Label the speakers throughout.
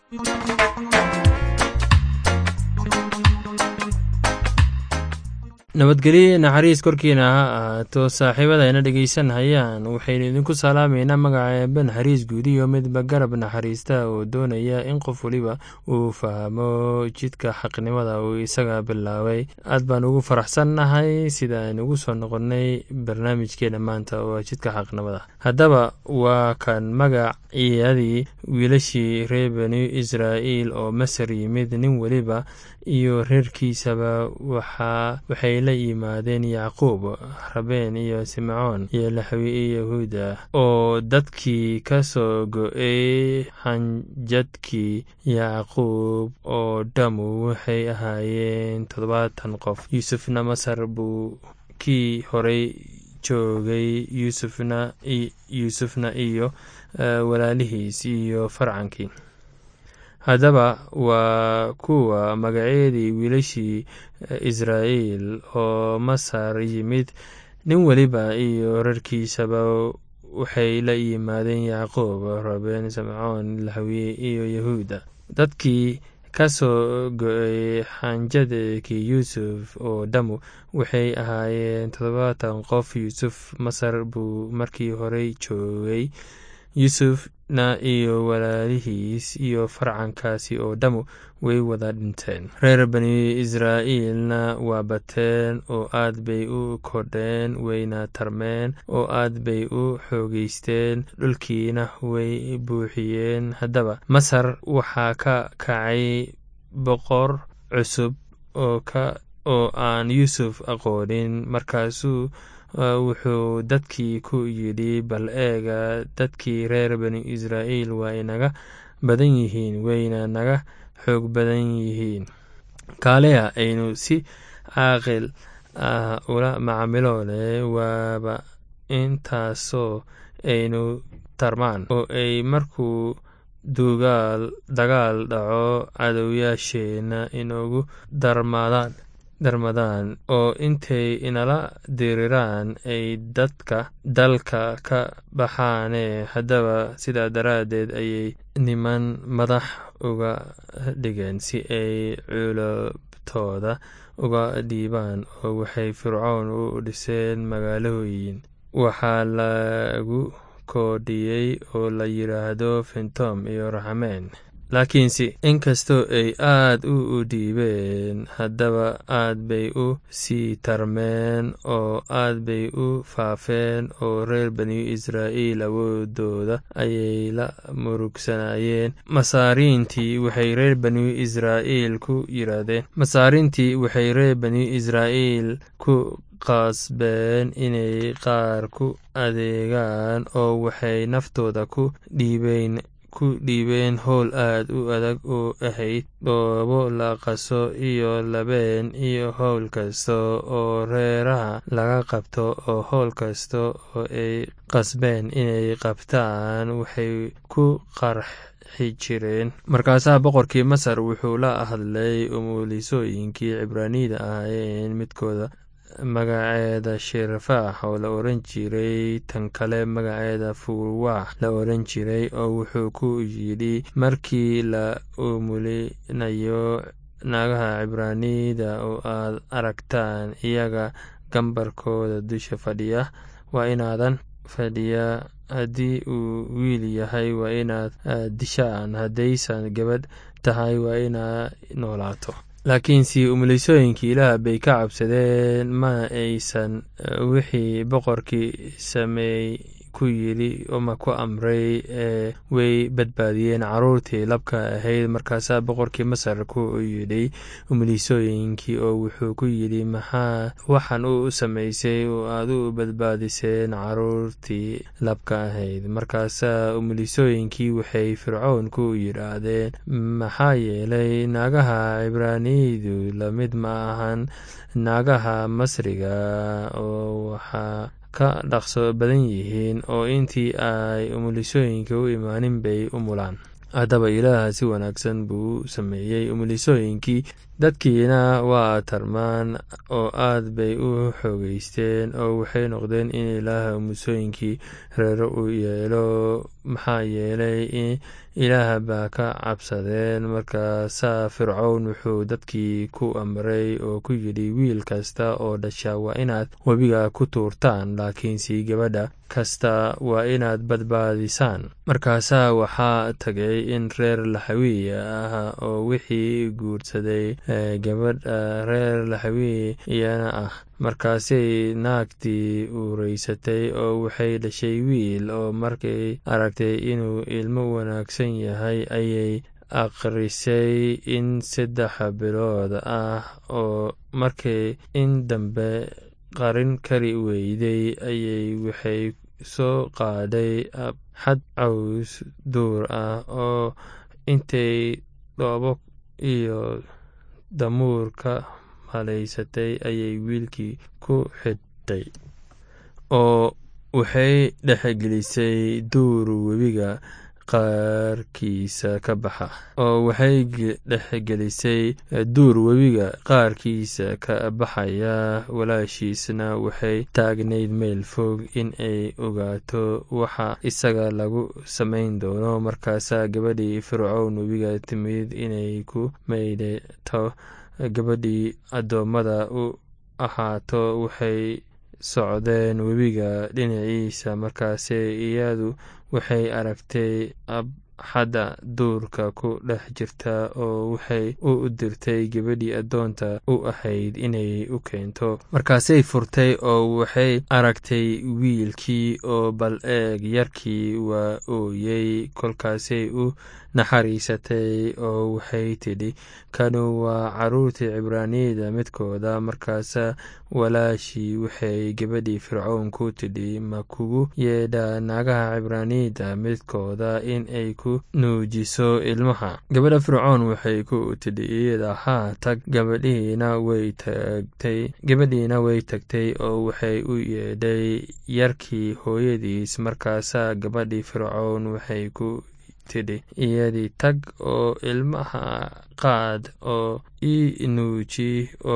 Speaker 1: nabadgelye naxariis korkiina ha ahaato saaxiibadayna dhegeysanhayaan waxaynu idinku salaamaynaa magaca eebe naxariis guudiyo midba garab naxariista oo doonaya in qof weliba uu fahmo jidka xaqnimada uu isaga bilaabay aad baan ugu faraxsannahay sida aynu ugu soo noqonnay barnaamijkeena maanta oo jidka xaqnimada haddaba waa kan magaciyadii wiilashii reer bani israa'iil oo masar yimid nin weliba iyo reerkiisaba waxay la yimaadeen yacquub rabeen iyo simcoon iyo laxwi iyo yahuuda oo dadkii ka soo go-ay xanjadkii yacquub oo dhammu waxay ahaayeen toddobaatan qof yuusufna masar buu kii horay joogay yuusufna iyo walaalihiis iyo farcankii haddaba waa kuwa magacyadii wiilashii israa'iil oo masar yimid nin weliba iyo rarkiisaba waxay la yimaadeen yacquub rabeen samcoon laxwiye iyo yahuuda dadkii ka soo go-ay xanjadkii yuusuf oo dhammu waxay ahaayeen toddobaatan qof yuusuf masar buu markii horey joogay yuusufna iyo walaalihiis iyo farcankaasi oo dhammu way wada dhinteen reer bani israa'iilna waa bateen oo aad bay u kodheen wayna tarmeen oo aad bay u xoogeysteen dhulkiina way buuxiyeen haddaba masar waxaa ka kacay boqor cusub oo aan yuusuf aqoonin markaasuu wuxuu dadkii ku yidhi bal eega dadkii reer bani israa'iil waa inaga badan yihiin wayna naga xoog badan yihiin kaaleya aynu si caaqil ah ula macaamiloone waaba intaasoo aynu tarmaan oo ay markuu dugaal dagaal dhaco cadowyaasheenna inoogu darmadaan darmadaan oo intay inala diriraan ay dadka dalka ka baxaane haddaba sidaa daraaddeed ayay niman madax uga dhigeen si ay culubtooda uga dhiibaan oo waxay fircoon u dhiseen magaalooyin waxaa lagu koodhiyey oo la yidhaahdo fintom iyo raxmeen laakiinse inkastoo ay aad u dhiibeen haddaba aad bay u sii tarmeen oo aad bay u faafeen oo reer bani israa'iil awoodooda ayay la murugsanayeen masaariintii waxay reer bani israa'iil ku yiraahdeen masaariintii waxay reer bani israa'iil ku qasbeen inay qaar ku adeegaan oo waxay naftooda ku dhiibeen ku dhiibeen howl aad u adag oo ahayd dhoobo la qaso iyo labeen iyo howl kasta oo reeraha laga qabto oo howl kasta oo ay qasbeen inay qabtaan waxay ku qarxi jireen markaasaa boqorkii masar wuxuu la hadlay umuulisooyinkii cibraaniyda ahaayeen midkooda magaceeda shirfaax oo la oran jiray tan kale magaceeda fuuwaax la oran jiray oo wuxuu ku yidhi markii la umulinayo naagaha cibraaniyda oo aad aragtaan iyaga gambarkooda dusha fadhiya waa inaadan fadhiya haddii uu wiil yahay waa inaad dishaan haddaysan gabadh tahay waa inaa noolaato laakiinse umulisooyinkii ilaah bay ka cabsadeen mana aysan wixii boqorkii sameey ku yidhi ama ku amray ee way badbaadiyeen caruurtii labka ahayd markaasaa boqorkii masar ku yidhi umulisooyinkii oo wuxuu ku yidhi maxaa waxaan u samaysay oo aad u badbaadiseen caruurtii labka ahayd markaasaa umulisooyinkii waxay fircown ku yidhaahdeen maxaa yeelay naagaha cibraaniyadu lamid ma ahan naagaha masriga oo waxaa ka dhaqso badan yihiin oo intii ay umulisooyinka u imaanin bay u mulaan haddaba ilaaha si wanaagsan buu sameeyey umulisooyinkii dadkiina waa tarmaan oo aad bay u xoogeysteen oo waxay noqdeen in ilaah musooyinkii reero u yeelo maxaa yeelay ilaah baa ka cabsadeen markaasaa fircown wuxuu dadkii ku amray oo ku yidhi wiil kasta oo dhasha waa inaad webiga ku tuurtaan laakiinse gabadha kasta waa inaad badbaadisaan markaasaa waxaa tagay in reer laxawiya ah oo wixii guursaday gabadha reer laxawiy iyana ah markaasay naagtii uuraysatay oo waxay dhashay wiil oo markay aragtay inuu ilmo wanaagsan yahay ayay akhrisay in saddex bilood ah oo markay in dambe qarin kari weyday ayay waxay soo qaaday xad caws duur ah oo intay dhoobo iyo damuur ka malaysatay ayay wiilkii ku xidhay oo waxay dhexgelisay duur webiga qaarkiisa ka baxa oo waxay dhexgelisay duur webiga qaarkiisa ka baxaya walaashiisna waxay taagnayd meel fog in ay ogaato waxa isaga lagu samayn doono markaasaa gabadhii fircown webiga timid inay ku maydhato gabadhii addoommada u ahaato waxay socdeen webiga dhinaciisa markaase iyadu waxay aragtay abxadda duurka ku dhex jirta oo waxay u dirtay gabadhii addoonta u ahayd inay u keento markaasay furtay oo waxay aragtay wiilkii oo bal eeg yarkii waa ooyey kolkaasay u naxariisatay oo waxay tidhi kanu waa carruurtii cibraaniyada midkooda markaasaa walaashii waxay gabadhii fircown ku tidhi ma kugu yeedhaa naagaha cibraaniyada midkooda in ay ku nuujiso ilmaha gabadha fircown waxay ku tidhi iyada haa tag gabadhiina way tagtay gabadhiina way tagtay oo waxay u yeedhay yarkii hooyadiis markaasaa gabadhii fircown waxay ku tidhi iyadii tag oo ilmaha qaad oo ii nuuji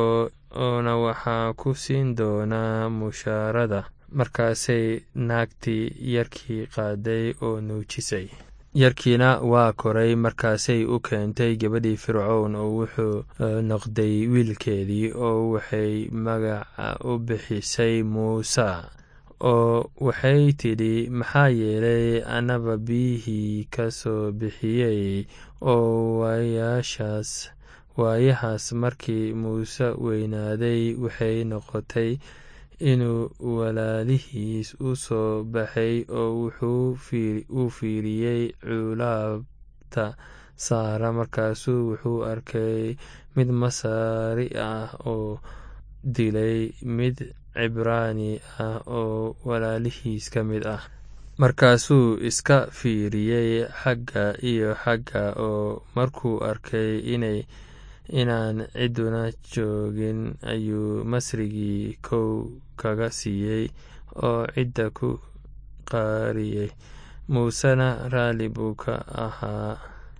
Speaker 1: oona waxaa ku siin doonaa mushaarada markaasay naagtii yarkii qaaday oo nuujisay yarkiina waa koray markaasay u keentay gabadhii fircown oo wuxuu noqday wiilkeedii oo waxay magaca u bixisay muuse oo waxay tidhi maxaa yeelay annaba biyihii ka soo bixiyey oo waayaashaas waayahaas markii muuse weynaaday waxay noqotay inuu walaalihiis u soo baxay oo wuxuu u fiiriyey culaabta saara markaasuu wuxuu arkay mid masaari ah oo dilay mid cibraani ah oo walaalihiis ka mid ah markaasuu iska fiiriyey xagga iyo xagga oo markuu arkay inay inaan ciduna joogin ayuu masrigii kow kaga siiyey oo cidda ku qaariyey muusena raalli buu ka ahaa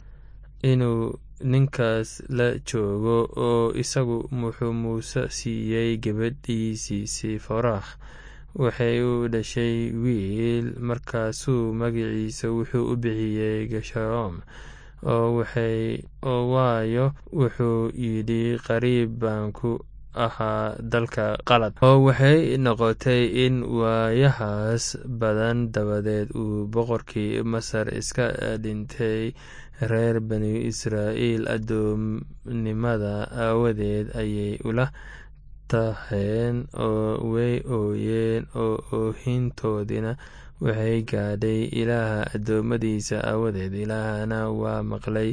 Speaker 1: inuu ninkaas la joogo oo isagu wuxuu muuse siiyey gabadhiisii siforaah waxay u dhashay wiil markaasuu magaciisa wuxuu u bixiyey gesharoom oo waayo wuxuu yidhi qariib baan ku ahaa dalka qalad oo waxay noqotay in waayahaas badan dabadeed uu boqorkii masar iska dhintay reer bani israa'iil addoomnimada aawadeed ayay ula taheen oo way ooyeen oo oohintoodina waxay gaadhay ilaaha addoommadiisa aawadeed ilaahna waa maqlay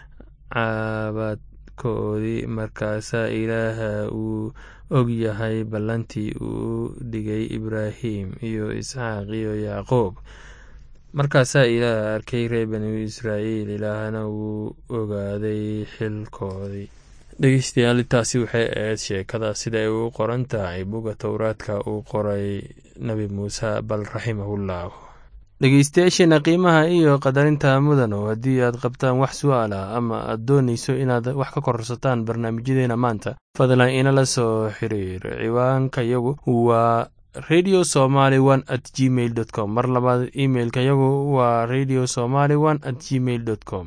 Speaker 1: caabadkoodii markaasaa ilaaha uu og yahay ballantii uu dhigay ibraahim iyo isxaaq iyo yacquub markaasaa ilaah arkay reer bani israa'iil ilaahna wuu ogaaday xilkoodii dhegeystayaal intaasi waxay ahayd sheekada sida ay u qoran tahay buga towraadka uu qoray nebi muuse bal raximahullah dhegeystayaasheena qiimaha iyo qadarinta mudano haddii aad qabtaan wax su'aal ah ama aad doonayso inaad wax ka korsataan barnaamijyadeena maanta fadlan inala soo xiriir ciwaanka yagu waa radio somaly one at gmail dot com mar labaad imailka yagu waa radio somaly one at gmail dot com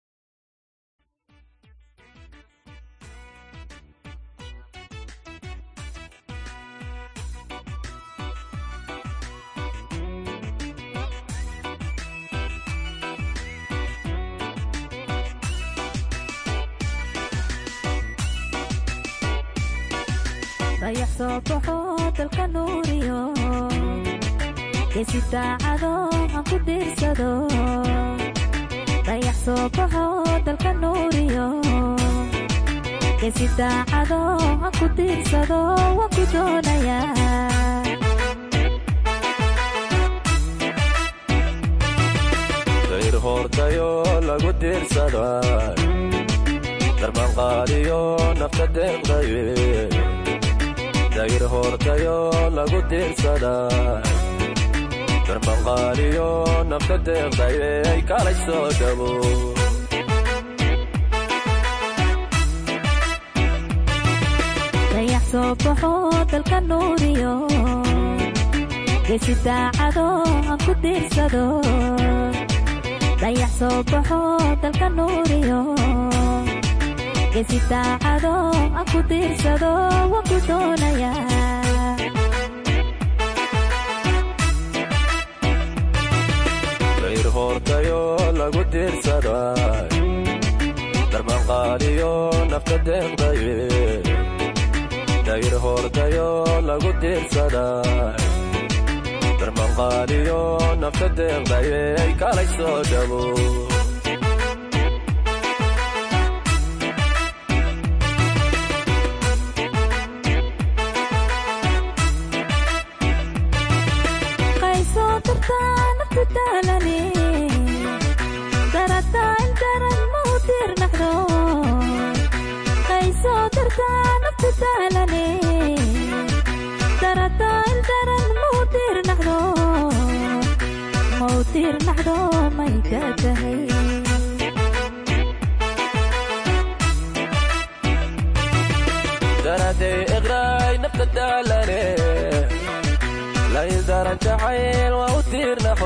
Speaker 2: dayax soo baxo dalka nuuriyo geesi daacado aan ku diirsado dayax soo baxo dalka nuuriyo geesi daacado aan ku diirsado waan ku doonayaa
Speaker 3: dayr hoortayo lagu diirsada darmanqaadiyo nafta deeqdaye dayr hoortayo lagu diirsada darmanqaadiyo nafta deeqdaye ay kalay soo dhabo
Speaker 2: dayax soo baxo dalka nuuriyo geesi daacado aan ku diirsado dayax soo baxo dalka nuuriyo geesi daacado aan ku diirsado waan ku doonayaa
Speaker 3: dayr hoortayo lagu diirsada darmanqaadiyo nafta deeqdaye dayr hoortayo lagu diirsada darmanqaadiyo nafta deeqdaye ay kalay soo dhabo
Speaker 2: qaysoo dartaa nafta daalane darataa intaran ma u diirnaxdo qaysoo dartaa nafta daalane darataa intaran ma u diirnaxdo ma u diirnaxdo may ka tahay
Speaker 3: daraday iqraay nafta daalane laydaran jacayl waa u tiirnaxo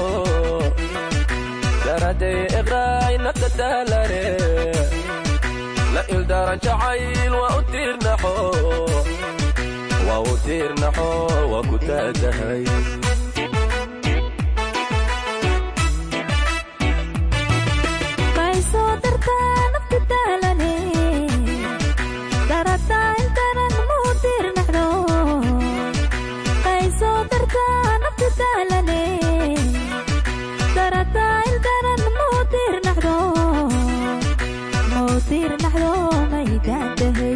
Speaker 3: daraday iqraay nafta daalane la ildaran jacayl waa u tiirnaxo waa u tiirnaxo waa ku taagahay
Speaker 2: qaysoo dartaa nafta daalane darataa intaran ma u diirnaxdo qaysoo dartaa nafta daalane darataa intaran ma u diirnaxdo ma u diirnaxdo may gaantahay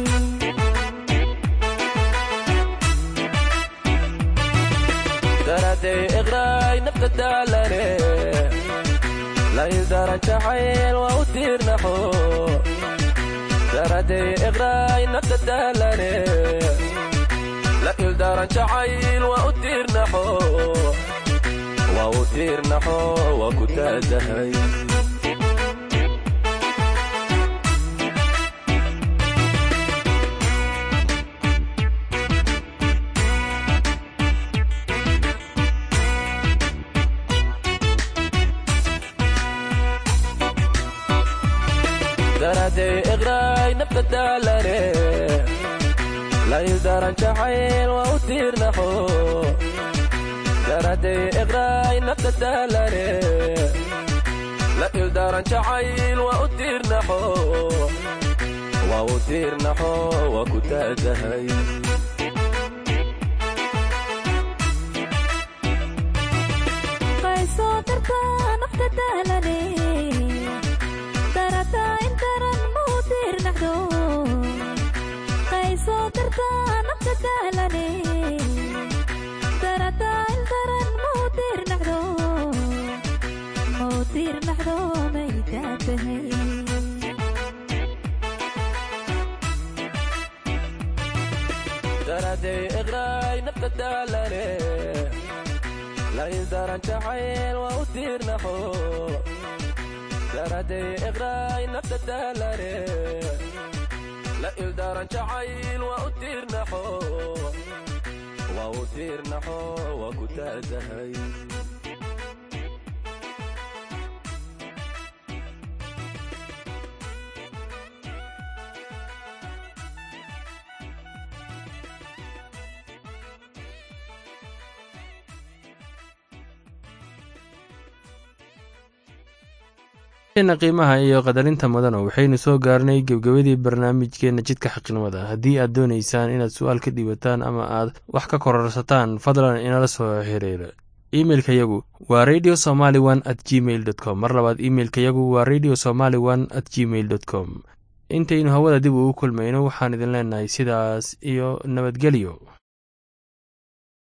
Speaker 3: daraday iqraay nafta daalane laydaran jacayl waa u tiirnaxo daraday iqraay nafta daalane la ildaran jacayl waa u tiirnaxo waa u tiirnaxo waa ku taagahay daraday iqraay nafta daalane laydaran jacayl waa u tiirnaxo daraday iqraay nafta daalane la ildaran jacayl waa u tiirnaxo waa u tiirnaxo waa ku taagahay
Speaker 2: qaysoo dartaa nafta daalane darataa intaran ma u diirnaxdo qaysoo dartaa nafta daalane darataa intaran ma u diirnaxdo ma u diirnaxdo may gaantahay
Speaker 3: daraday iqraay nafta daalane la ildaran jacayl waa u tiirnaxo daraday iqraay nafta daalane la ildaran jacayl waa u tiirnaxo waa u tiirnaxo waa ku taadahay
Speaker 1: na qiimaha iyo qadarinta mudana waxaynu soo gaarnay gebgabadii barnaamijkeena jidka xaqnimada haddii aad doonaysaan inaad su-aal ka dhiibataan ama aad wax ka kororsataan fadlan inala soo xiriira imeilka yagu waa radio somaly one at gmail dot com mar labaad imeilka yagu waa radio somaly one at gmail dot com intaynu hawada dib ugu kulmayno waxaan idin leenahay sidaas iyo nabadgelyo